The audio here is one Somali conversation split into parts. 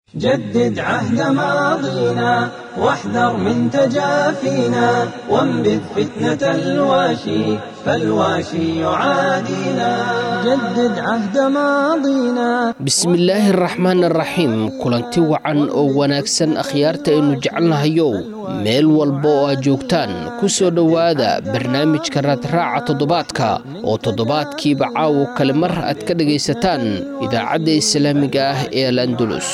جدد عهد ماضينا واحذر من تجافينا وانبذ فتنة الواشي فالواشي يعادينا جدد عهد ماضينا bismillaahi araxmaan araxiim kulanti wacan oo wanaagsan akhyaarta aynu jecelnahayow meel walba oo aad joogtaan ku soo dhowaada barnaamijka raadraaca toddobaadka oo toddobaadkiiba caawo kale mar aad ka dhegaysataan idaacadda islaamiga ah ee al andulus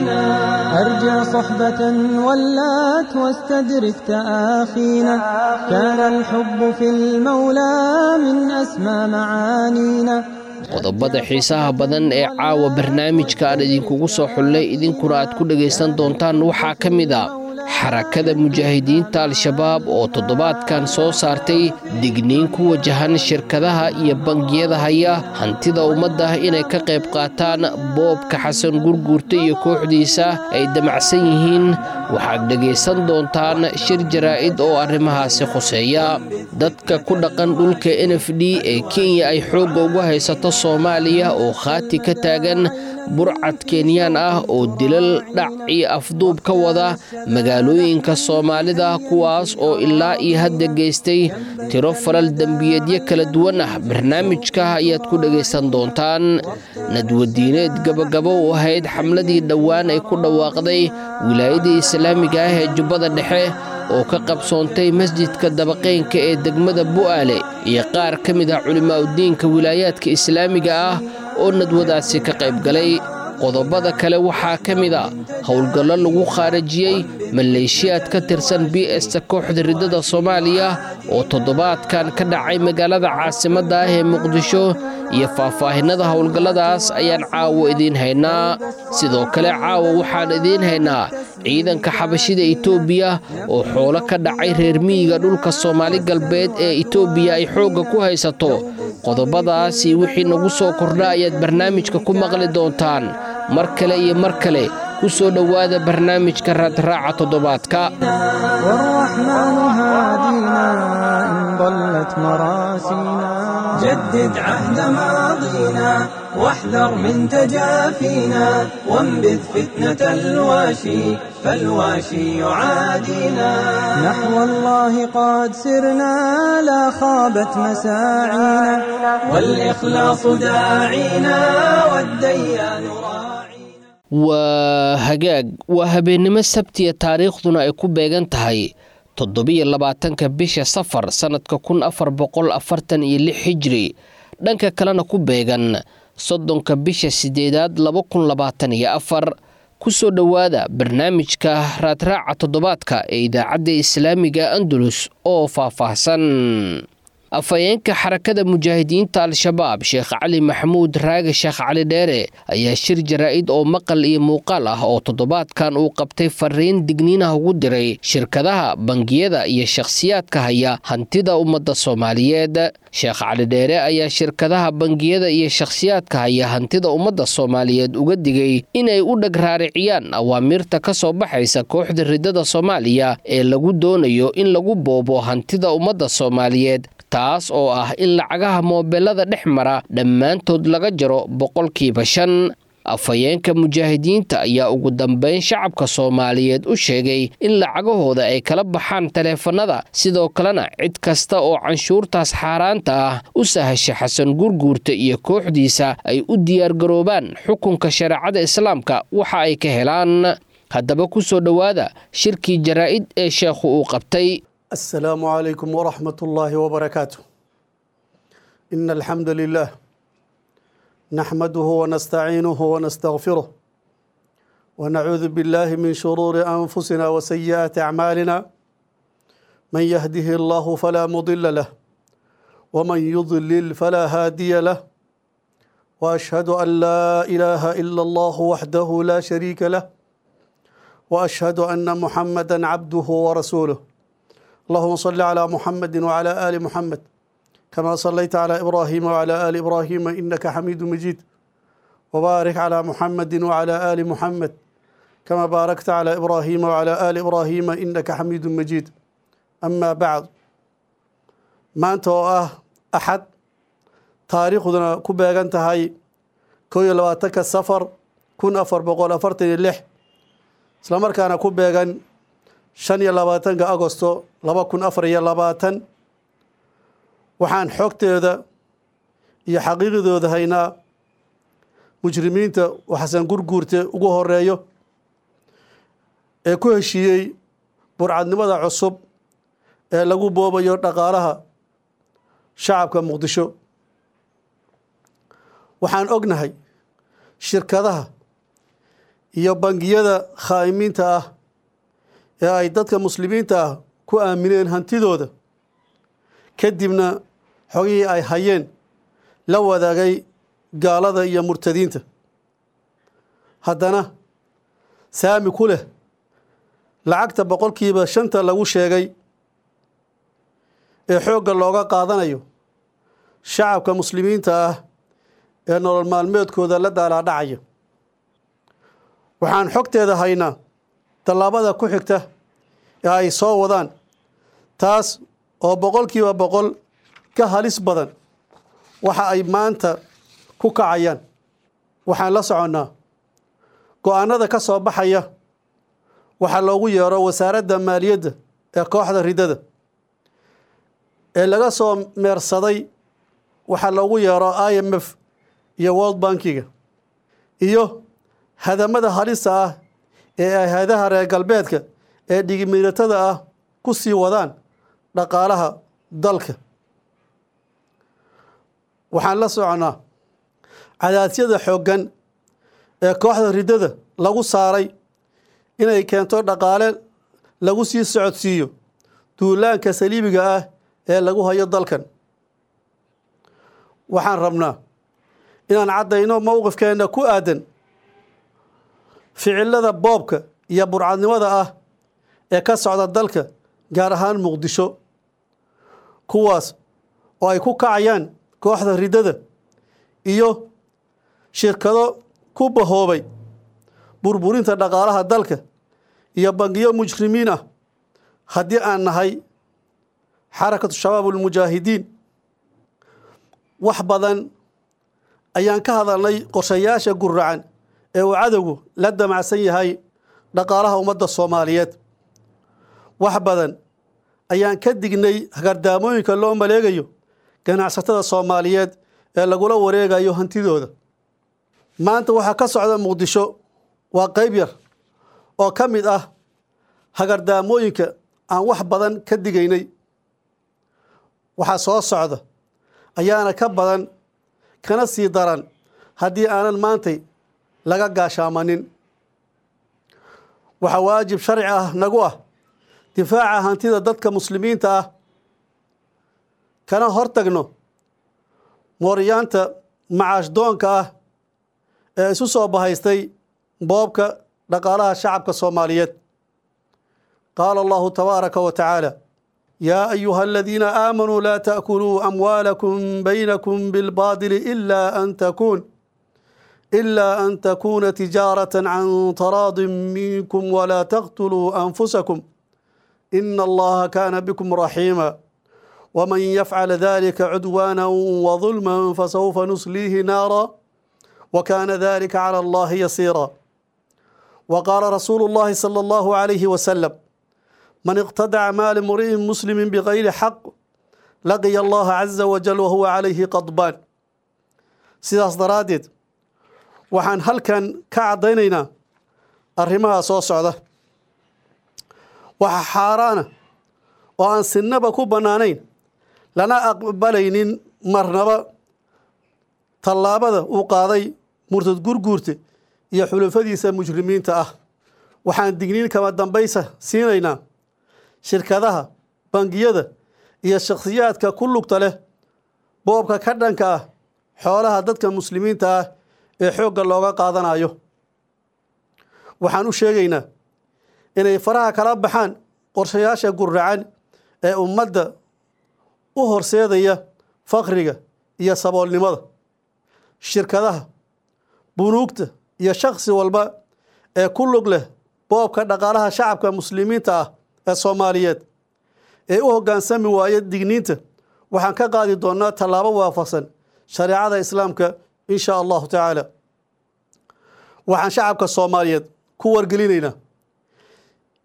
أرجع صحبة ولات واستدرك تآخينا كان الحب في المولى من أسمى معانينا qodobada xiisaha badan ee caawa barnaamijka aan idinkugu soo xullay idinkuna aad ku dhegaysan doontaan waxaa ka mid a xarakada mujaahidiinta al-shabaab oo toddobaadkan soo saartay digniin ku wajahan shirkadaha iyo bangiyada haya hantida ummadda inay ka qayb qaataan boobka xasan gurguurta iyo kooxdiisa ay damacsan yihiin waxaad dhegaysan doontaan shir jaraa'id oo arrimahaasi khuseeya dadka ku dhaqan dhulka n f d ee kenya ay xoogga ugu haysato soomaaliya oo khaati ka taagan burcad kenyaan ah oo dilal dhac iyo afduub ka wada magaalooyinka soomaalida kuwaas oo ilaa iyo hadda geystay tiro falal dembiyeedyo kala duwan ah barnaamijka ayaad ku dhegaysan doontaan nadwadiineed gabagabo u ahayd xamladii dhowaan ay ku dhawaaqday wilaayadii islaamiga ah ee jubbada dhexe oo ka qabsoontay masjidka dabaqeynka ee degmada bu'aale iyo qaar ka mid ah culimaauddiinka wilaayaadka islaamiga ah oo nadwadaasi ka qayb galay qodobada kale waxaa ka mid a howlgallo lagu khaarajiyey maleeshiyaad ka tirsan b esta kooxda riddada soomaaliya oo toddobaadkan ka dhacay magaalada caasimadda ah ee muqdisho iyo faahfaahinada howlgalladaas ayaan caawo idiin haynaa sidoo kale caawa waxaan idiin haynaa ciidanka xabashida itoobiya oo xoolo ka dhacay reer miyiga dhulka soomaali galbeed ee itoobiya ay xoogga ku haysato qodobadaasi wixii nagu soo kordha ayaad barnaamijka ku maqli doontaan mar kale iyo mar kale ku soo dhowaada barnaamijka raadraaca toddobaadka والرحمن هادينا إن ضلت مراسينا جدد عهد ماضينا واحذر من تجافينا وانبذ فتنة الواشي فالواشي يعادينا نحو الله قد سرنا لا خابت مساعينا والإخلاص داعينا والديان راعينا waa hagaag waa habeennimo sabtiya taariikhduna ay ku beegan tahay toddobiyo labaatanka bisha safar sannadka kun afar boqol afartan iyo lix hijri dhanka kalena ku beegan soddonka bisha sideedaad laba kun labaatan iyo afar ku soo dhowaada barnaamijka raadraaca toddobaadka ee idaacadda islaamiga andalus oo faahfaahsan afhayeenka xarakada mujaahidiinta al-shabaab sheekh cali maxamuud raage sheekh cali dheere ayaa shir jaraa'id oo maqal iyo muuqaal ah oo toddobaadkan uu qabtay fariin digniinah ugu diray shirkadaha bangiyada iyo shakhsiyaadka haya hantida ummadda soomaaliyeed sheekh cali dheere ayaa shirkadaha bangiyada iyo shakhsiyaadka haya hantida ummadda soomaaliyeed uga digay inay u dheg raariciyaan awaamiirta ka soo baxaysa kooxda riddada soomaaliya ee lagu doonayo in lagu boobo hantida ummadda soomaaliyeed taas oo ah in lacagaha moobeelada dhex mara dhammaantood laga jaro boqolkiiba shan afhayeenka mujaahidiinta ayaa ugu dambeyn shacabka soomaaliyeed u sheegay in lacagahooda ay kala baxaan taleefanada sidoo kalena cid kasta oo canshuurtaas xaaraanta ah u sahasha xasan gurguurta iyo kooxdiisa ay u diyaargaroobaan xukunka shareecada islaamka waxa ay ka helaan haddaba ku soo dhowaada shirkii jaraa'id ee sheekhu uu qabtay السلام عليكم ورحمة الله وبركاته إن الحمد لله نحمده ونستعينه ونستغفره ونعوذ بالله من شرور أنفسنا وسيئات أعمالنا من يهده الله فلا مضل له ومن يضلل فلا هادي له وأشهد أن لا إله إلا الله وحده لا شريك له وأشهد أن محمدا عبده ورسوله اللهم صل على محمد وعلى آل محمد كما صليت على إبراهيم وعلى آل إبراهيم إنك حميد مجيد وبارك على محمد وعلى آل محمد كما باركت على إبراهيم وعلى آل إبراهيم إنك حميد مجيد أما بعد ما أنت أحد taariikhduna ku beegan tahay koo iyo labaatanka safar kun afar boqol afartan iyo lix isla markaana ku beegan shan iyo labaatanka agosto laba kun afar iyo labaatan waxaan xogteeda iyo xaqiiqidooda haynaa mujrimiinta oo xasan gurguurte ugu horeeyo ee ku heshiiyey burcadnimada cusub ee lagu boobayo dhaqaalaha shacabka muqdisho waxaan ognahay shirkadaha iyo bangiyada khaa'imiinta ah ee ay dadka muslimiinta ah ku aamineen hantidooda kadibna xogihii ay hayeen la wadaagay gaalada iyo murtadiinta haddana saami ku leh lacagta boqolkiiba shanta lagu sheegay ee xoogga looga qaadanayo shacabka muslimiinta ah ee nolol maalmeedkooda la daalaadhacaya waxaan xogteeda haynaa tallaabada ku xigta ee ay soo wadaan taas oo boqolkiiba boqol ka halis badan waxa ay maanta ku kacayaan waxaan la soconnaa go-aanada ka soo baxaya waxaa loogu yeero wasaaradda maaliyadda ee kooxda ridada ee laga soo meersaday waxaa loogu yeero i m f iyo world bankiga iyo hadamada halista ah ee ay hay-adaha reer galbeedka ee dhigimiiratada ah ku sii wadaan dhaqaalaha dalka waxaan la soconnaa cadaasyada xooggan ee kooxda ridada lagu saaray inay keento dhaqaale lagu sii socodsiiyo duulaanka saliibiga ah ee lagu hayo dalkan waxaan rabnaa inaan caddayno mowqifkeenna ku aadan ficilada boobka iyo burcadnimada ah ee ka socda dalka gaar ahaan muqdisho kuwaas oo ay ku kacayaan kooxda ridada iyo shirkado ku bahoobay burburinta dhaqaalaha dalka iyo bangiyo mujrimiin ah haddii aan nahay xarakatu shabaab ulmujaahidiin wax badan ayaan ka hadalnay qorshayaasha guracan ee uu cadowgu la damacsan yahay dhaqaalaha ummadda soomaaliyeed wax badan ayaan ka dignay hagardaamooyinka loo maleegayo ganacsatada soomaaliyeed ee lagula wareegayo hantidooda maanta waxaa ka socda muqdisho waa qayb yar oo ka mid ah hagardaamooyinka aan wax badan ka digaynay waxaa soo socda ayaana ka badan kana sii daran haddii aanan maantay laga gaashaamanin waxaa waajib sharci ah nagu ah difaaca hantida dadka muslimiinta ah kana hortagno mooryaanta macaash doonka ah ee isu soo bahaystay boobka dhaqaalaha shacabka soomaaliyeed qaala allahu tabaaraka wa tacaala yaa ayuha aladiina aamanuu laa taakuluu amwaalakum baynakum bilbaadili ilaa an takuun إلا أن تكون تجارة عن تراض منكم ولا تقتلوا أنفسكم إن الله كان بكم رحيما ومن يفعل ذلك عدوانا وظلما فسوف نصليه نارا وكان ذلك على الله يسيرا وقال رسول الله صلى الله عليه وسلم من اقتدع مال امرئ مسلم بغير حق لقي الله عز وجل وهو عليه قضبان sidaas daraaddeed waxaan halkan ka caddaynaynaa arrimaha soo socda waxa xaaraana oo aan sinnaba ku bannaanayn lana aqbalaynin marnaba tallaabada uu qaaday murtad gurguurte iyo xulufadiisa mujrimiinta ah waxaan digniin kama dambaysa siinaynaa shirkadaha bangiyada iyo shakhsiyaadka ku lugta leh boobka ka dhanka ah xoolaha dadka muslimiinta ah ee xoogga looga qaadanayo waxaan u sheegaynaa inay faraha kala baxaan qorshayaasha guracan ee ummadda u horseedaya fakriga iyo saboolnimada shirkadaha bunuugta iyo shakhsi walba ee ku lug leh boobka dhaqaalaha shacabka muslimiinta ah ee soomaaliyeed ee u hoggaansami waaya digniinta waxaan ka qaadi doonnaa tallaabo waafaqsan shareecada islaamka in shaa allahu tacaala waxaan shacabka soomaaliyeed ku wargelinaynaa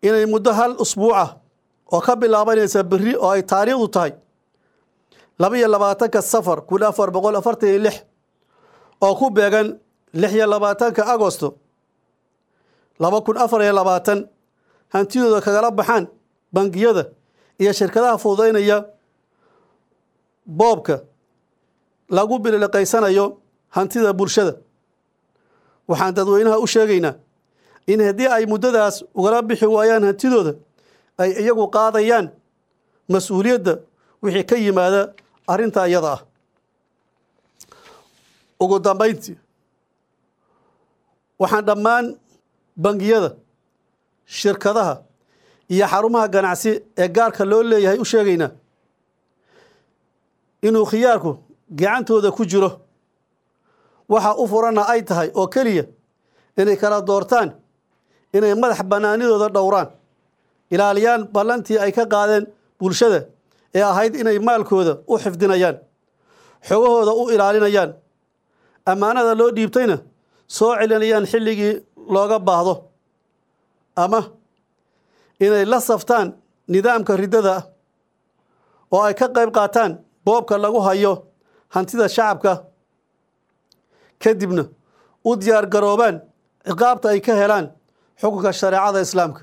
inay muddo hal usbuucah oo ka bilaabanaysa berri oo ay taariikhdu tahay laba iyo labaatanka safar kun afar boqol afartan iyo lix oo ku beegan lix iyo labaatanka agosto laba kun afar iyo labaatan hantidooda kagala baxaan bangiyada iyo shirkadaha fududaynaya boobka lagu biliqaysanayo hantida bulshada waxaan dadweynaha u sheegaynaa in haddii ay muddadaas ugala bixi waayaan hantidooda ay iyagu qaadayaan mas-uuliyadda wixii ka yimaada arrintaa iyada ah ugu dambayntii waxaan dhammaan bangiyada shirkadaha iyo xarumaha ganacsi ee gaarka loo leeyahay u sheegaynaa inuu khiyaarku gacantooda ku jiro waxa u furanna ay tahay oo keliya inay kala doortaan inay madax bannaanidooda dhowraan ilaaliyaan ballantii ay ka qaadeen bulshada ee ahayd inay maalkooda u xifdinayaan xogahooda u ilaalinayaan ammaanada loo dhiibtayna soo celinayaan xilligii looga baahdo ama inay la saftaan nidaamka riddada ah oo ay ka qayb qaataan boobka lagu hayo hantida shacabka kadibna u diyaar garoobaan ciqaabta ay ka helaan xukunka shareecada islaamka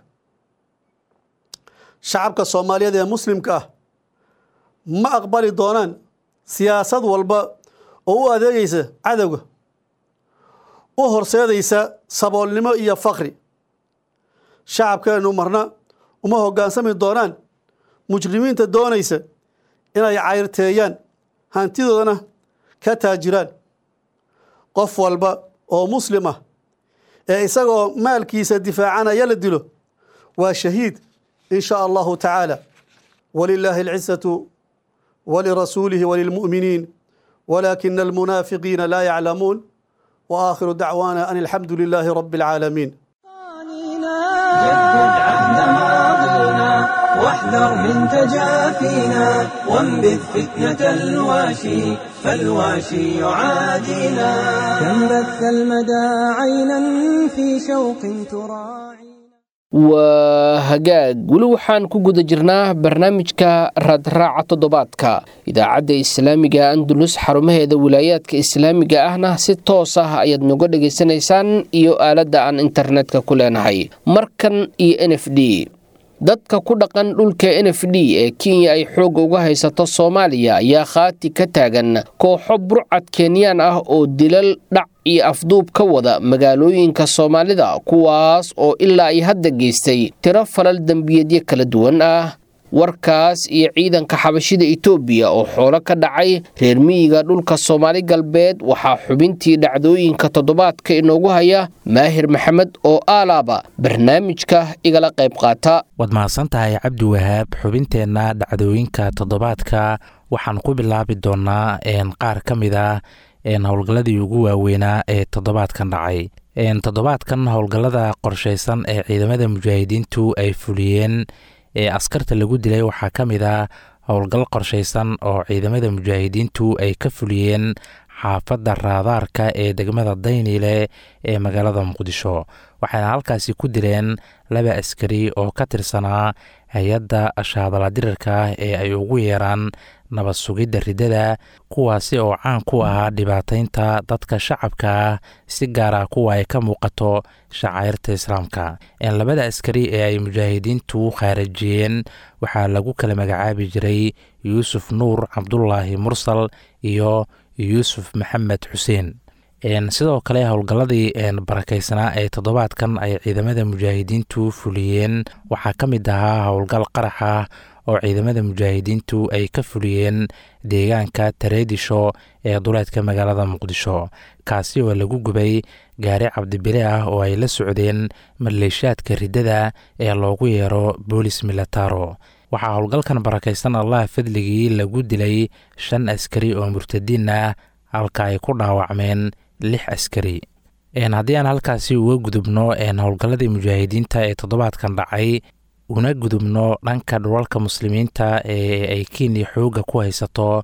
shacabka soomaaliyeed ee muslimka ah ma aqbali doonaan siyaasad walba oo u adeegaysa cadowga u horseedaysa saboolnimo iyo fakri shacabkeennu marna uma hoggaansami doonaan mujrimiinta doonaysa inay cayrteeyaan hantidoodana ka taajiraan qof walba oo muslim ah ee isagoo maalkiisa difaacanaya la dilo waa shahiid in shaa allahu tacaala walilaahi alcisatu walirasuulihi walilmu'miniin walaakina almunaafiqiina laa yaclamuun waakhiru dacwaana an alxamdu lilaahi rabi alcaalamiin جدد عهد ماضينا واحذر من تجافينا وانبذ فتنة الواشي فالواشي يعادينا كم بث المدى عينا في شوق تراعي waa hagaag weli waxaan ku guda jirnaa barnaamijka raadraaca toddobaadka idaacadda islaamiga andulus xarumaheeda wilaayaadka islaamiga ahna si toos ah ayaad noga dhegaysanaysaan iyo aaladda aan internetka ku leenahay markan iyo n f d dadka ku dhaqan dhulka n f d ee kenya ay xoogga uga haysato soomaaliya ayaa khaati ka taagan kooxo burcad kenyaan ah oo dilal dhac iyo afduub ka wada magaalooyinka soomaalida kuwaas oo ilaa ay hadda geystay tiro falal dembiyeedyo kala duwan ah warkaas iyo ciidanka xabashida etoobiya oo xoolo ka dhacay reer miyiga dhulka soomaali galbeed waxaa xubintii dhacdooyinka toddobaadka inoogu haya maahir maxamed oo aalaaba barnaamijka igala qayb qaata waad mahadsan tahay cabdi wahaab xubinteenna dhacdooyinka toddobaadka waxaan ku bilaabi doonaa qaar ka mid ah howlgalladii ugu waaweynaa ee toddobaadkan dhacay toddobaadkan howlgallada qorshaysan ee ciidamada mujaahidiintu ay fuliyeen ee askarta lagu dilay waxaa ka mid ah howlgal qorshaysan oo ciidamada mujaahidiintu ay ka fuliyeen xaafadda raadaarka ee degmada dayniile ee magaalada muqdisho waxayna halkaasi ku dileen laba askari oo ka tirsanaa hay-adda shaadaladirirka ah ee ay ugu yeeraan nabad sugidda riddada kuwaasi oo caan ku ahaa dhibaataynta dadka shacabka ah si gaar ah kuwa ay ka muuqato shacairta islaamka labada askari ee ay mujaahidiintu khaarajiyeen waxaa lagu kala magacaabi jiray yuusuf nuur cabdulaahi mursal iyo yuusuf maxamed xuseen sidoo kale howlgalladii barakaysanaa ee toddobaadkan ay ciidamada mujaahidiintu fuliyeen waxaa ka mid ahaa howlgal qarax ah oo ciidamada mujaahidiintu ay ka fuliyeen deegaanka tareedisho ee duleedka magaalada muqdisho kaasi oo lagu gubay gaari cabdibile ah oo ay la socdeen maleeshaadka riddada ee loogu yeero boolis milataro waxaa howlgalkan barakaysan allah fadligii lagu dilay shan askari oo murtadiin ah halka ay ku dhaawacmeen lix askari haddii aan halkaasi uga gudubno howlgalladii mujaahidiinta ee toddobaadkan dhacay una gudubno dhanka dhulalka muslimiinta ee ay kenya xoogga ku haysato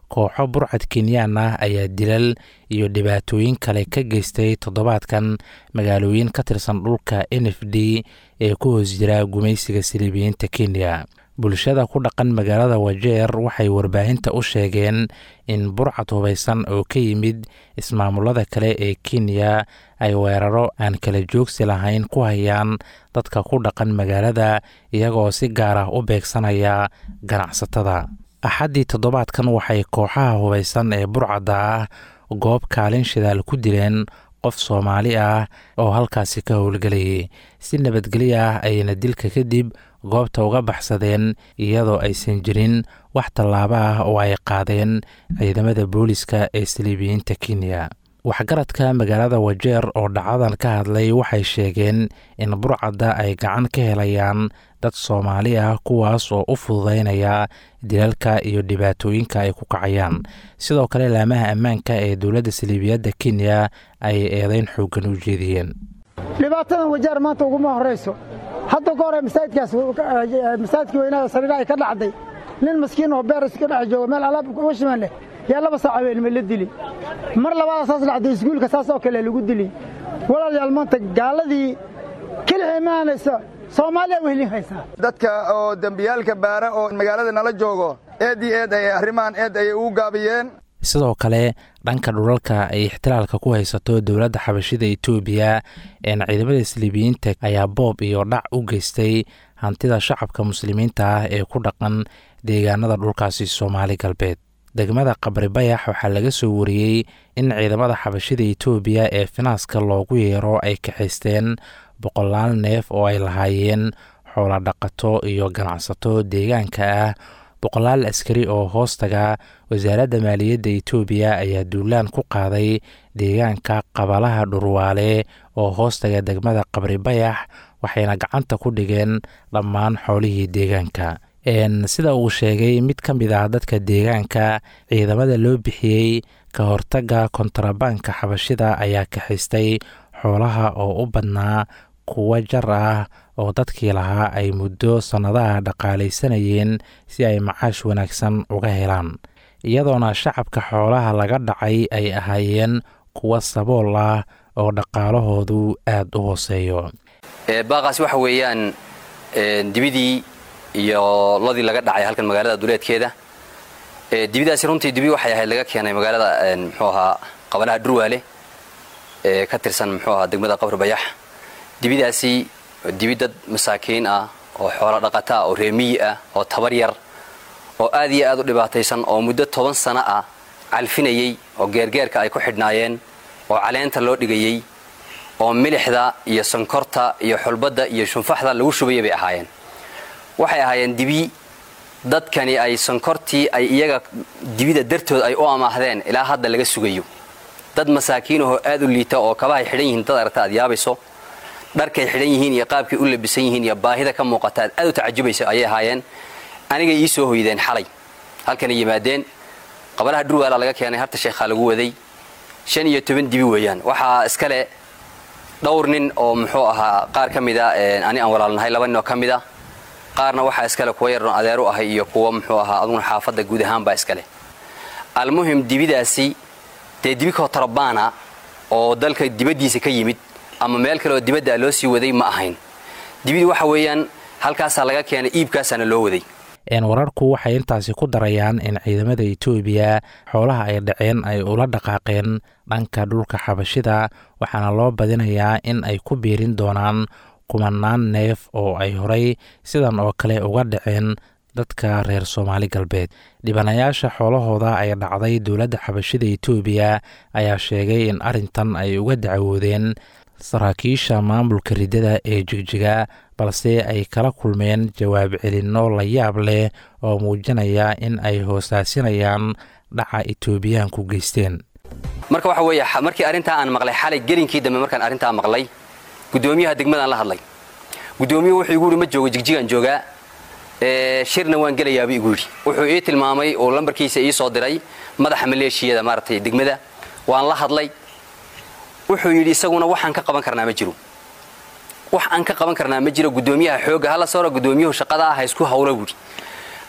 kooxo burcad kenyaan ah ayaa dilal iyo dhibaatooyin kale ka geystay toddobaadkan magaalooyin ka tirsan dhulka n f d ee ku hoos jira gumaysiga siliibiyiinta kenya bulshada ku dhaqan magaalada wajeer waxay warbaahinta u sheegeen in burcad hubaysan oo ka yimid ismaamulada kale ee kenya ay weeraro aan kala joogsi lahayn ku hayaan dadka ku dhaqan magaalada iyagoo si gaar ah u beegsanaya ganacsatada axaddii toddobaadkan waxay kooxaha hubaysan ee burcadda ah goob kaalin shidaal ku dileen qof soomaali ah oo halkaasi ka howlgelayay si nabadgelyo ah ayna dilka kadib goobta uga baxsadeen iyadoo aysan jirin wax tallaabo ah oo ay qaadeen ciidamada booliska ee saliibiyiinta kenya waxgaradka magaalada wajeer oo dhacadan ka hadlay waxay sheegeen in burcadda ay gacan ka helayaan dad soomaali ah kuwaas oo u fududaynaya dilalka iyo dhibaatooyinka ay ku kacayaan sidoo kale laamaha ammaanka ee dowladda saliibiyadda kenya ay eedeyn xooggan u jeediyeen dhibaatadan wajaar maanta uguma horayso hadda ka hore masaajidkaas masaajidkii weynaha sariira ay ka dhacday nin maskiin oo beeras ka dhex jooga meel alaab uga shimaan leh yaa laba saac habeenimo la dili mar labaada saas dhacday iskuulka saas oo kale lagu dili walaalayaal maanta gaaladii kelix imaanaysa soomaaliya wehlin haysaa dadka oo dembiyaalka baara oo magaalada nala joogo eed iyo eed ayay arrimahan eed ayay ugu gaabiyeen sidoo kale dhanka dhulalka ay ixtilaalka ku haysato dowladda xabashida etoobiya een ciidamada saliibiyiinta ayaa boob iyo dhac u geystay hantida shacabka muslimiinta ah ee ku dhaqan deegaanada dhulkaasi soomaali galbeed degmada qabri bayax waxaa laga soo wariyey in ciidamada xabashida etoobiya ee finaaska loogu yeero ay kaxaysteen boqolaal neef oo ay lahaayeen xoola dhaqato iyo ganacsato deegaanka ah boqolaal askari oo hoostaga wasaaradda maaliyadda etoobiya ayaa duulaan ku qaaday deegaanka qabalaha dhurwaale oo hoostaga degmada qabri bayax waxayna gacanta ku dhigeen dhammaan xoolihii deegaanka sida uu sheegay mid ka mid ah dadka deegaanka ciidamada loo bixiyey ka hortagga kontrabaanka xabashida ayaa kaxaystay xoolaha oo u badnaa kuwa jar ah oo dadkii lahaa ay muddo sannadaha dhaqaalaysanayeen si ay macaash wanaagsan uga helaan iyadoona shacabka xoolaha laga dhacay ay ahaayeen kuwa sabool ah oo dhaqaalahoodu aad u hooseeyo baaqaas waxa weeyaan dibidii iyo lodii laga dhacay halkan magaalada duleedkeeda dibidaasi runtii dibi waxay ahayd laga keenay magaalada muxuu ahaa qabalaha dhurwaale ee ka tirsan muxuu ahaa degmada qabri bayax dibidaasi dibi dad masaakiin ah oo xoolo dhaqata ah oo reemiyi ah oo tabar yar oo aad iyo aad u dhibaataysan oo muddo toban sano ah calfinayey oo geergeerka ay ku xidhnaayeen oo caleenta loo dhigayey oo milixda iyo sonkorta iyo xulbadda iyo shunfaxda lagu shubaya bay ahaayeen waxay ahaayeen dibi dadkani ay sonkortii ay iyaga dibida dartood ay u amaahdeen ilaa hadda laga sugayo dad masaakiinahoo aad u liita oo kabahay xidhan yihiin dad aragta aad yaabayso dharkay xidhan yihiin iyo qaabkay u labisan yihiin iyo baahida ka muuqata aad aad u tacajubayso ayay ahaayeen anigay ii soo hoydeen xalay halkanay yimaadeen qabalaha dhurwaala laga keenay harta sheekhaa lagu waday shan iyo toban dibi weeyaan waxaa iskale dhowr nin oo muxuu ahaa qaar ka mida ani aan walaalnahay laba nin oo ka mid a qaarna waxaa iskale kuwa yaroon adeer u ahay iyo kuwa muxuu ahaa aduguna xaafadda guud ahaanbaa iskale almuhim dibidaasi dee dibi kotarbaana oo dalka dibaddiisa ka yimid ama meel kale oo dibadda loo sii waday ma ahayn dibidi waxa weeyaan halkaasaa laga keenay iibkaasaana loo waday wararku waxay intaasi ku darayaan in ciidamada etoobiya xoolaha ay dhaceen ay ula dhaqaaqeen dhanka dhulka xabashida waxaana loo badinayaa in ay ku biirin doonaan kumanaan neef oo ay horay sidan oo kale uga dhaceen dadka reer soomaali galbeed dhibanayaasha xoolahooda ay dhacday dowladda xabashida etoobiya ayaa sheegay in arrintan ay uga dacwoodeen saraakiisha maamulka riddada ee jigjiga balse ay kala kulmeen jawaab celinno la yaab leh oo muujinaya in ay hoosaasinayaan dhaca etoobiyaanku geysteen marka waxa weeye markii arrintaa aan maqlay xalay gelinkii dambe markaan arrintaa maqlay guddoomiyaha degmadaan la hadlay guddoomiyuhu wuxuu igu yidhi ma joogo jigjigaan joogaa shirna waan gelayaabuu igu yidhi wuxuu ii tilmaamay oo lambarkiisa ii soo diray madaxa maleeshiyada maaragtay degmada waan la hadlay wuxuu yidhi isaguna waxaan ka qaban karnaa ma jiro wax aan ka qaban karnaa ma jiro guddoomiyaha xoogga hala soora guddoomiyuhu shaqada ah ha isku hawlo buuhi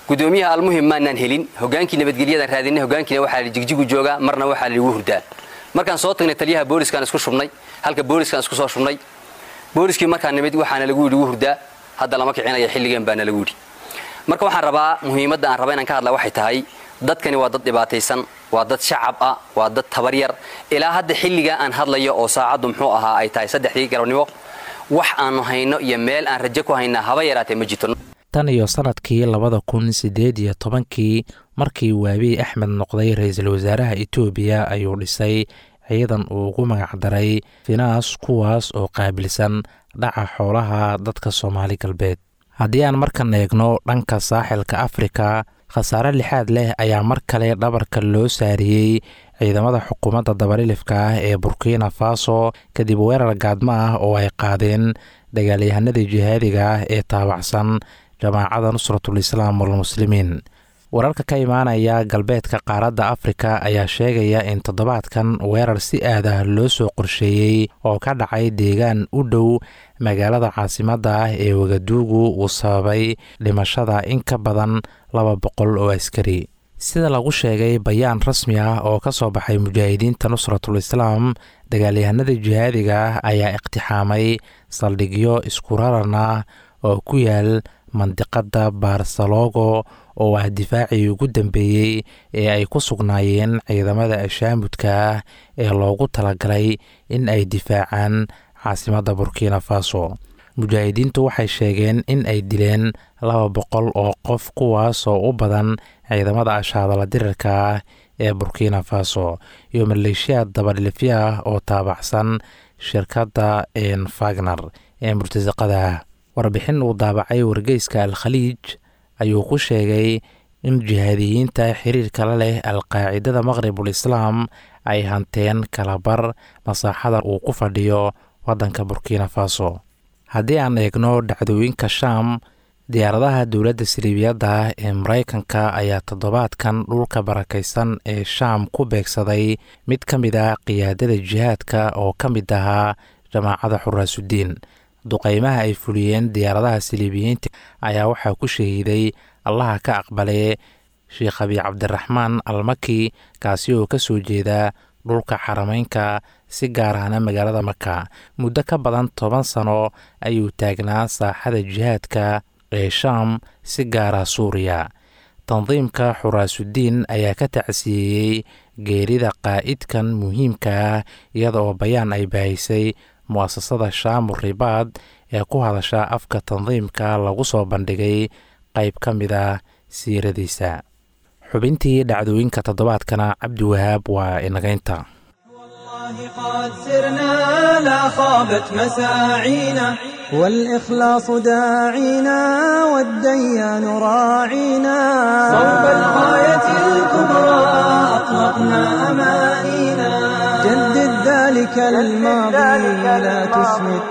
gudoomiyaha almuhim maanaan helin hogaankii nabadgelyadaan raadinay hogaankiina waxaa la jigjigu joogaa marna waxaa lagu hurdaa markaan soo tagnay taliyaha booliskaan isku shubnay halka booliskaan isku soo shubnay booliskii markaan nimid waxaana lagu yidhi wuu hurdaa hadda lama kicinaya xilligeen baana lagu yidhi marka waxaan rabaa muhiimadda aan raba inaan ka hadla waxay tahay dadkani waa dad dhibaataysan waa dad shacab ah waa dad tabaryar ilaa hadda xilligaa aan hadlayo oo saacaddu muxuu ahaa ay tahay saddexdii galabnimo wax aanu hayno iyo meel aan rajo ku haynaa haba yaraatee ma jirto tan iyo sanadkii labada kun siddeed iyo tobankii markii waabiy axmed noqday ra-iisul wasaaraha etoobiya ayuu dhisay ciidan uu ugu magacdaray finaas kuwaas oo qaabilsan dhaca xoolaha dadka soomaali galbeed haddii aan markan eegno dhanka saaxilka afrika khasaare lixaad leh ayaa mar kale dhabarka loo saariyey ciidamada xukuumadda dabalilifka ah ee burkina faso kadib weerar gaadmo ah oo ay qaadeen dagaalyahanadii jihaadiga ah ee taabacsan jamaacada nusratul islaam walmuslimiin wararka ka imaanaya galbeedka qaaradda afrika ayaa sheegaya in toddobaadkan weerar si aad ah loo soo qorsheeyey oo ka dhacay deegaan u dhow magaalada caasimadda ah ee wagaduugu uu sababay dhimashada in ka badan laba boqol oo askari sida lagu sheegay bayaan rasmi ah oo ka soo baxay mujaahidiinta nusratul islaam dagaalyahanada jihaadiga ah ayaa iqtixaamay saldhigyo isku raran ah oo ku yaal mandiqadda barsalogo oo ah difaacii ugu dambeeyey ee ay ku sugnaayeen ciidamada ashaamudka ah ee loogu talagalay in ay difaacaan caasimadda burkina faso mujaahidiintu waxay sheegeen in ay dileen laba boqol oo qof kuwaasoo u badan ciidamada ashaadala dirirka ah ee burkina faso iyo maleeshiyaad dabadhilifya ah oo taabacsan shirkadda fagner ee murtasaqada ah warbixin uu daabacay wargeyska al khaliij ayuu ku sheegay in jihaadiyiinta xiriirka la leh alqaacidada maqribul islaam ay hanteen kalabar masaaxada uu ku fadhiyo waddanka burkina faso haddii aan eegno dhacdooyinka shaam diyaaradaha dowladda siliibiyadda ah ee maraykanka ayaa toddobaadkan dhulka barakaysan ee shaam ku beegsaday mid ka mid ah qiyaadada jihaadka oo ka mid ahaa jamaacada xuraasudiin duqeymaha ay fuliyeen diyaaradaha siliibiyiinta ayaa waxaa ku shahiiday allaha ka aqbalee sheekh abi cabdiraxmaan almaki kaasi oo ka soo jeeda dhulka xarameynka si gaar ahna magaalada maka muddo ka badan toban sano ayuu taagnaa saaxada jihaadka ee shaam si gaara suuriya tandiimka xuraasudiin ayaa ka tacsiyeeyey geerida qaa'idkan muhiimka ah iyada oo bayaan ay baahisay mu'asasada shaamu ribaad ee ku hadasha afka tandiimka lagu soo bandhigay qayb ka mid ah siiradiisa xubintii dhacdooyinka toddobaadkana cabdiwahaab waa inagaynta قد سرنا لا خابت مساعينا والإخلاص داعينا والديان راعينا صوب الغاية الكبرى أطلقنا أمانينا جدد ذلك الماضي لا تسمد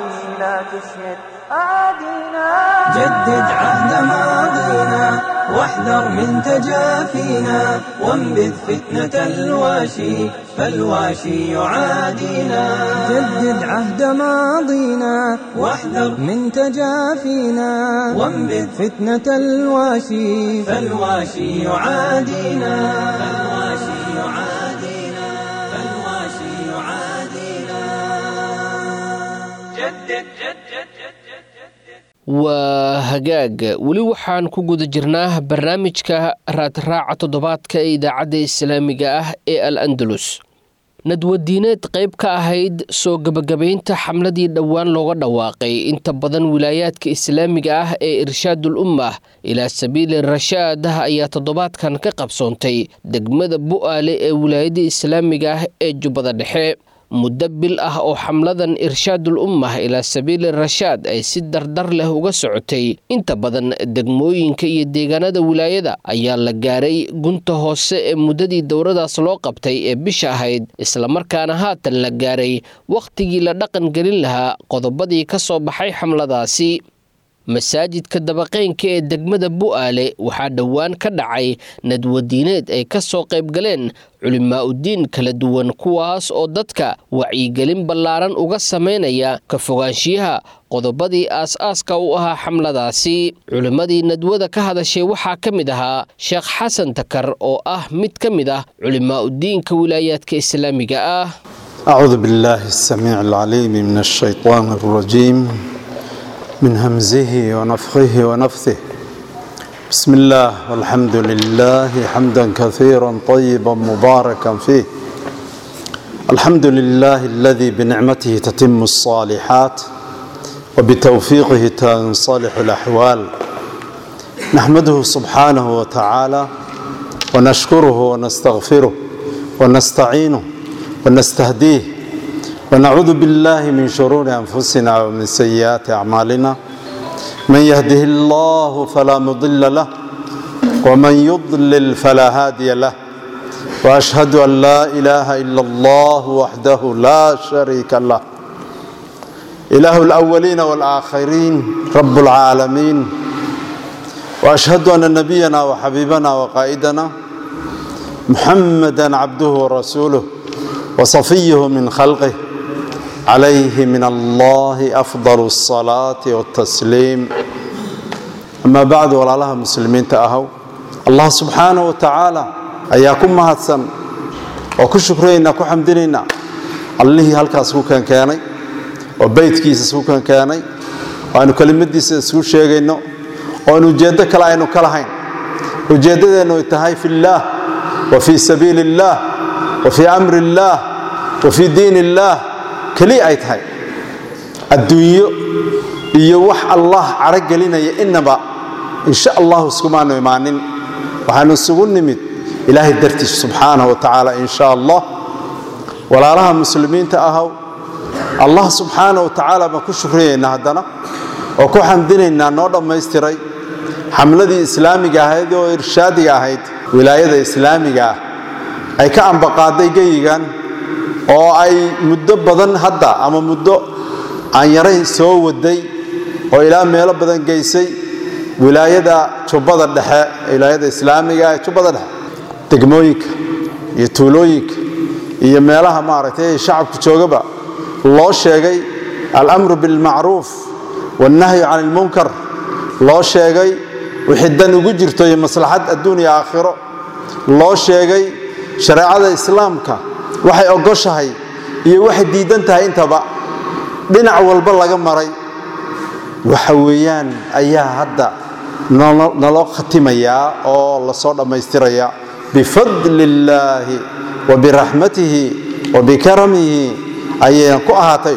جدد عهد ماضينا واحذر من تجافينا وانبذ فتنة الواشي فالواشي يعادينا جدد عهد ماضينا واحذر من تجافينا وانبذ فتنة الواشي فالواشي يعادينا فالواشي يعادينا فالواشي يعادينا جدد جدد waa hagaag weli waxaan ku guda jirnaa barnaamijka raadraaca toddobaadka ee idaacadda islaamiga ah ee al andalus nadwadiineed qayb ka ahayd soo gebagabaynta xamladii dhowaan looga dhawaaqay inta badan wilaayaadka islaamiga ah ee irshaadul ummah ilaa sabiili rashaad ayaa toddobaadkan ka qabsoontay degmada bu'aale ee wilaayadda islaamiga ah ee jubbada dhexe muddo bil ah oo xamladan irshaadul ummah ilaa sabiili rashaad ay si dardar leh uga socotay inta badan degmooyinka iyo deegaanada wilaayada ayaa la gaaray gunta hoose ee muddadii dowradaas loo qabtay ee bisha ahayd islamarkaana haatan la gaaray wakhtigii la dhaqan gelin lahaa qodobadii ka soo baxay xamladaasi masaajidka dabaqeynka ee degmada bu'aale waxaa dhowaan ka dhacay nadwadiineed ay ka soo qaybgaleen culimaa-udiin kala duwan kuwaas oo dadka wacyigelin ballaaran uga samaynaya ka fogaanshiyaha qodobadii aas-aaska u ahaa xamladaasi culimmadii nadwada ka hadashay waxaa ka mid ahaa sheekh xasan takar oo ah mid ka mid ah culimaa-udiinka wilaayaadka islaamiga ah أعوذ بالله السميع العليم من الشيطان الرجيم من همزه ونفخه ونفثه بسم الله والحمد لله حمدا كثيرا طيبا مباركا فيه الحمد لله الذي بنعمته تتم الصالحات وبتوفيقه تنصلح الأحوال نحمده سبحانه وتعالى ونشكره ونستغفره ونستعينه ونستهديه ونعوذ بالله من شرور أنفسنا ومن سيئات أعمالنا من يهده الله فلا مضل له ومن يضلل فلا هادي له وأشهد أن لا إله إلا الله وحده لا شريك له إله الأولين والآخرين رب العالمين وأشهد أن نبينا وحبيبنا وقائدنا محمدا عبده ورسوله وصفيه من خلقه عليه من الله أفضل الصلاة والتسليم أما بعد ولا لها مسلمين تأهوا الله سبحانه وتعالى أياكم مهدسن وكشكرين كحمدنا الله هلكاس كان كاني وبيتكيس سو كان كاني وأنو كلمتيس سو شيغينو وأنو جيدة كلا أنو كلهين وجيدة أنو يتهاي في الله وفي سبيل الله وفي أمر الله وفي دين الله كلي أي تهاي الدنيا iyo wax allah cara gelinaya inaba insha allahu iskumaanu imaanin waxaanu isugu nimid ilaahay dartiis subxaanahu wa tacaala insha allah walaalaha muslimiinta ahow allah subxaanahu wa tacaala baan ku shukriyaynaa haddana oo ku xamdinaynaa noo dhammaystiray xamladii islaamiga ahayd oo irshaadiga ahayd wilaayada islaamiga ah ay ka ambaqaaday geyigan oo ay muddo badan hadda ama muddo aan yaray soo waday oo ilaa meelo badan geysay wilaayada jubbada dhexe wilaayada islaamiga ee jubbada dhexe degmooyinka iyo tuulooyinka iyo meelaha maaragtay shacabku joogaba loo sheegay alamru bilmacruuf wannahyu can ilmunkar loo sheegay wixii dan ugu jirto iyo maslaxad adduun iyo aakhiro loo sheegay shareecada islaamka waxay ogoshahay iyo waxay diidan tahay intaba dhinac walba laga maray waxa weeyaan ayaa hadda naloo khatimayaa oo lasoo dhammaystirayaa bifadli illaahi wa biraxmatihi wa bikaramihi ayayna ku ahaatay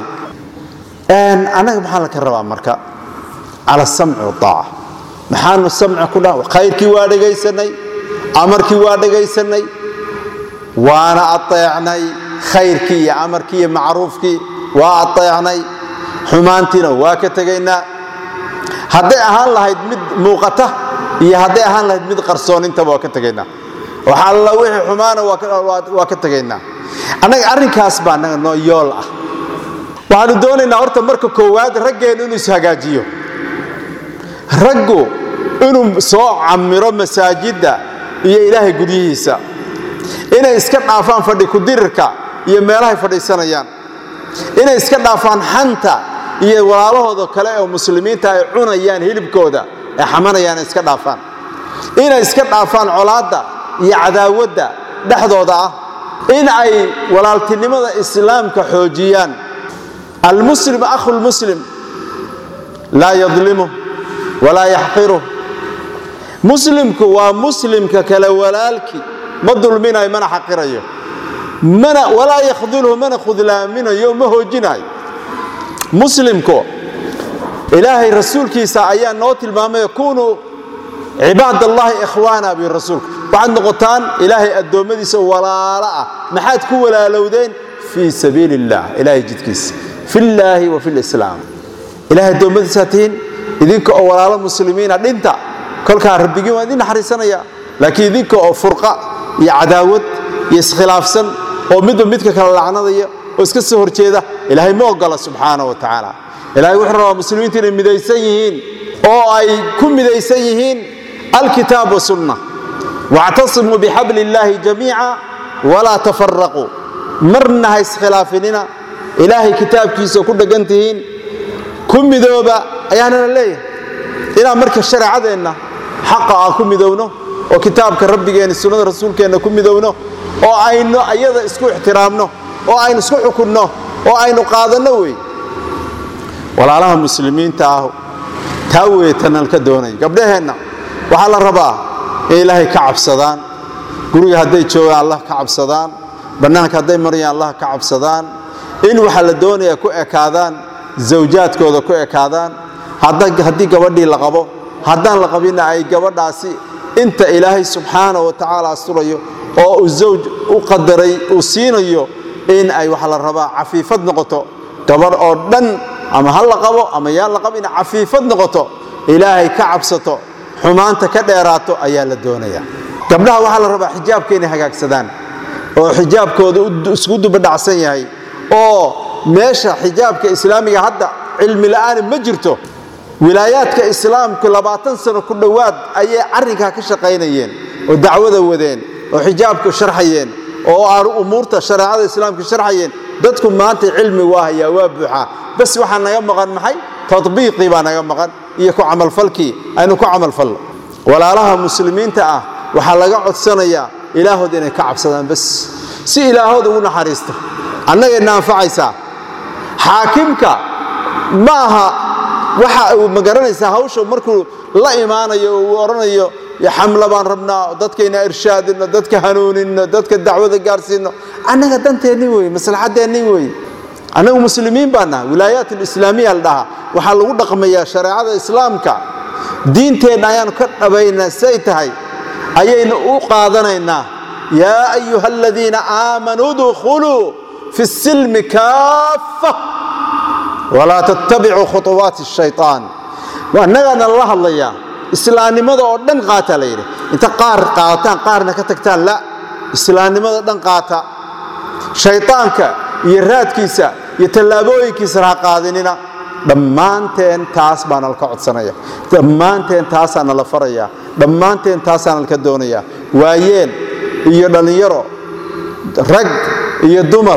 annaga maxaa laka rabaa marka cala samci waaaca maxaanu samci ku dha khayrkii waa dhegaysanay amarkii waa dhegaysanay waana aeecnay khayrkii iyo amarkii iyo macruufkii waa aeecnay xumaantiina waa ka tegaynaa hadday ahaan lahayd mid muuqata iyo hadday ahaan lahayd mid qarsoonintaba waa ka tegaynaa wax alla wixii xumaana waa ka tegaynaa annaga arrinkaas baa annaga noo yool ah waxaanu doonaynaa horta marka koowaad raggeennu inuu ishagaajiyo raggu inuu soo camiro masaajidda iyo ilaahay guryihiisa inay iska dhaafaan fadhi kudirirka iyo meelahay fadhiisanayaan inay iska dhaafaan xanta iyo walaalahooda kale oo muslimiinta ay cunayaan hilibkooda ay xamanayaan ay iska dhaafaan inay iska dhaafaan colaadda iyo cadaawadda dhexdooda ah in ay walaaltinimada islaamka xoojiyaan almuslim akhu lmuslim laa yadlimuh walaa yaxqiruh muslimku waa muslimka kale walaalkii ma dulminayo mana xaqirayo mana walaa yakhdulhu mana khudlaaminayo ma hoojinayo muslimku ilaahay rasuulkiisa ayaa noo tilmaamay kunuu cibaad allahi ikhwaana bi rasuulku waxaad noqotaan ilaahay addoommadiisa walaalo ah maxaad ku walaalowdeen fii sabiili illah ilahay jidkiisa fillaahi wa filislaam ilahay addoommadiisaa tihiin idinka oo walaalo muslimiina dhinta kolkaa rabbigiin waa idin naxariisanaya laakiin idinka oo furqa iyo cadaawad iyo iskhilaafsan oo midba midka kale lacnadaya oo iska soo horjeeda ilaahay ma ogola subxaana wa tacaala ilahay wuxuu rabaa muslimiinta inay midaysan yihiin oo ay ku midaysan yihiin alkitaab wasunna wactasimuu bixabli illaahi jamiica walaa tafaraquu marna ha iskhilaafinina ilaahay kitaabkiisa ku dheggan tihiin ku midooba ayaanana leeyahay inaan marka shareecadeenna xaqa aan ku midowno oo kitaabka rabbigeenna sunnada rasuulkeenna ku midowno oo aynu ayada isku ixtiraamno oo aynu isku xukunno oo aynu qaadanno wey walaalaha muslimiinta ah taa weetanaan ka doonay gabdhaheenna waxaa la rabaa in ilaahay ka cabsadaan guriga hadday joogaan allah ka cabsadaan bannaanka hadday marayaan allah ka cabsadaan in waxaa la doonayaa ku ekaadaan zawjaadkooda ku ekaadaan haddii gabadhii la qabo haddaan la qabinna ay gabadhaasi inta ilaahay subxaana wa tacaala asturayo oo uu zawj u qadaray uu siinayo in ay waxaa la rabaa cafiifad noqoto gabadh oo dhan ama ha la qabo ama yaan la qabin cafiifad noqoto ilaahay ka cabsato xumaanta ka dheeraato ayaa la doonaya gabdhaha waxaa la rabaa xijaabka inay hagaagsadaan oo xijaabkooda isku dubadhacsan yahay oo meesha xijaabka islaamiga hadda cilmi la'aani ma jirto wilaayaadka islaamku labaatan sano ku dhowaad ayay arrinkaa ka shaqaynayeen oo dacwada wadeen oo xijaabku sharxayeen oo aan umuurta shareecada islaamka sharxayeen dadku maanta cilmi waa hayaa waa buuxaa bas waxaa naga maqan maxay tatbiiqii baa naga maqan iyo ku camalfalkii aynu ku camalfalno walaalaha muslimiinta ah waxaa laga codsanayaa ilaahood inay ka cabsadaan bas si ilaahood ugu naxariisto annagayna anfacaysaa xaakimka ma aha waxa uu magaranaysaa hawsha markuu la imaanayo oo uu odhanayo xamla baan rabnaa dadkayna irshaadino dadka hanuunino dadka dacwada gaarsiino annaga danteenni wey maslaxaddeenni wey annagu muslimiin baa nahay wilaayaat alislaamiya la dhahaa waxaa lagu dhaqmayaa shareecada islaamka diinteenna ayaanu ka dhabaynaa say tahay ayaynu u qaadanaynaa yaa ayuha aladiina aamanuu dkhuluu fi silmi kaaffa walaa tattabicuu khuطuwaati shayطaan annagaana lala hadlayaa islaamnimada oo dhan qaata la yidhi inta qaar qaataan qaarna ka tagtaan la islaamnimada dhan qaata shayطaanka iyo raadkiisa iyo tallaabooyinkiisana ha qaadinina dhammaanteen taas baana laka codsanaya dhammaanteen taasaana la faraya dhammaanteen taasaana laka doonaya waayeen iyo dhallinyaro rag iyo dumar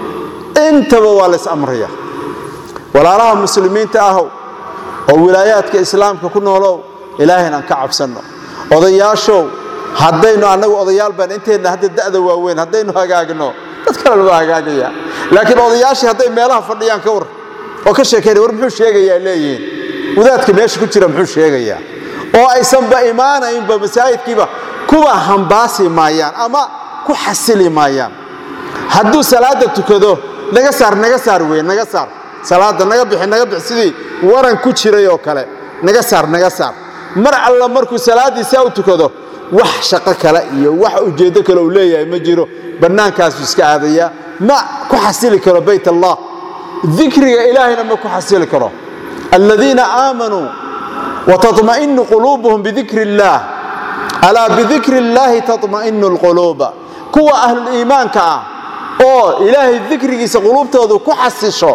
intaba waa lays amraya walaalaha muslimiinta ahow oo wilaayaadka islaamka ku noolow ilaahayna aan ka cabsanno odayaashow haddaynu annagu odayaal baan inteenna hadda da'da waaweyn haddaynu hagaagno dad kalena waa hagaagaya laakiin odayaashii hadday meelaha fadhiyaan ka war oo ka sheekaynaya war muxuu sheegayaa leeyihiin wadaadka meesha ku jira muxuu sheegayaa oo aysanba imaanaynba masaajidkiiba kuwa hambaasi maayaan ama ku xasili maayaan hadduu salaadda tukado naga saar naga saar wey naga saar salaadda naga bixi naga bixi sidii waran ku jiray oo kale naga saar naga saar mar alla markuu salaaddiisaa u tukado wax shaqo kale iyo wax ujeeddo kale uu leeyahay ma jiro bannaankaasuu iska aadayaa ma ku xasili karo bayt allah dikriga ilaahayna ma ku xasili karo aladiina aamanuu wataطma'inu quluubuhum bidikri اllaah alaa bidikri اllaahi taطma'inu اlquluuba kuwa ahluliimaanka ah oo ilaahay dikrigiisa quluubtoodu ku xasisho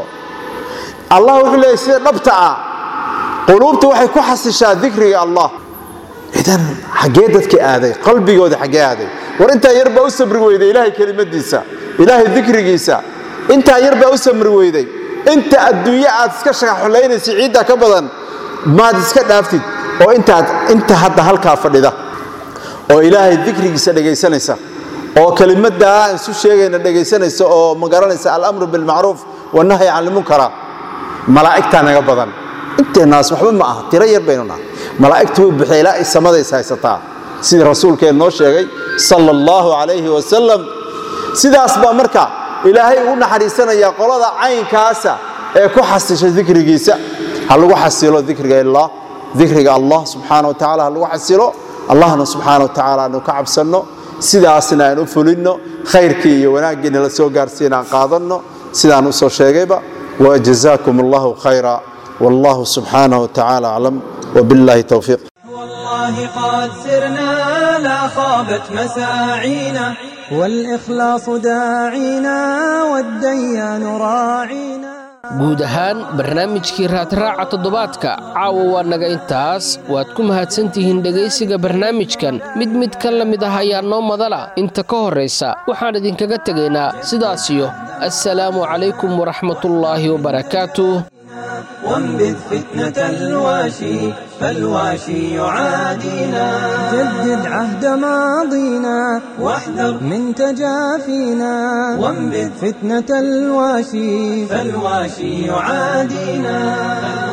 allah wuxuu leeyay sida dhabta ah quluubta waxay ku xasishaa dikriga allah idan xaggee dadka aaday qalbigooda xaggee aaday war intaa yar baa u sabri weyday ilaahay kelimadiisa ilaahay dikrigiisa intaa yar baa u samri weyday inta adduunye aad iska shaqaxulaynaysa ciidda ka badan maad iska dhaaftid oo intaad inta hadda halkaa fadhida oo ilaahay dikrigiisa dhegaysanaysa oo kelimaddaa aan isu sheegayna dhegaysanaysa oo magaranaysa alamru bilmacruuf wanahyi can lmunkara malaa'igtaa naga badan inteennaas waxba ma aha tiro yar baynu nahay malaa'igtu way buxday ilaa ay samadays haysataa sidii rasuulkeen noo sheegay sala allahu calayhi wasalam sidaas baa marka ilaahay ugu naxariisanayaa qolada caynkaasa ee ku xasisha dikrigiisa ha lagu xasilo dikriga illah dikriga allah subxaana wa tacala ha lagu xasilo allahna subxaana wa tacaala aanu ka cabsanno sidaasna aan u fulinno khayrkii iyo wanaaggiina la soo gaarsiina aan qaadanno sidaan u soo sheegayba وجزاكم الله خيرا والله سبحانه وتعالى أعلم وبالله توفيق والله قد سرنا لا خابت مساعينا والإخلاص داعينا والديان راعينا guud ahaan barnaamijkii raadraaca toddobaadka caawa waa naga intaas waad ku mahadsantihiin dhegaysiga barnaamijkan mid mid ka la mid ah ayaa noo madala inta ka horraysa waxaan idinkaga tegaynaa sidaasiyo assalaamu calaykum waraxmatullaahi wabarakaatuh وانبذ فتنة الواشي فالواشي يعادينا جدد عهد ماضينا واحذر من تجافينا وانبذ فتنة الواشي فالواشي يعادينا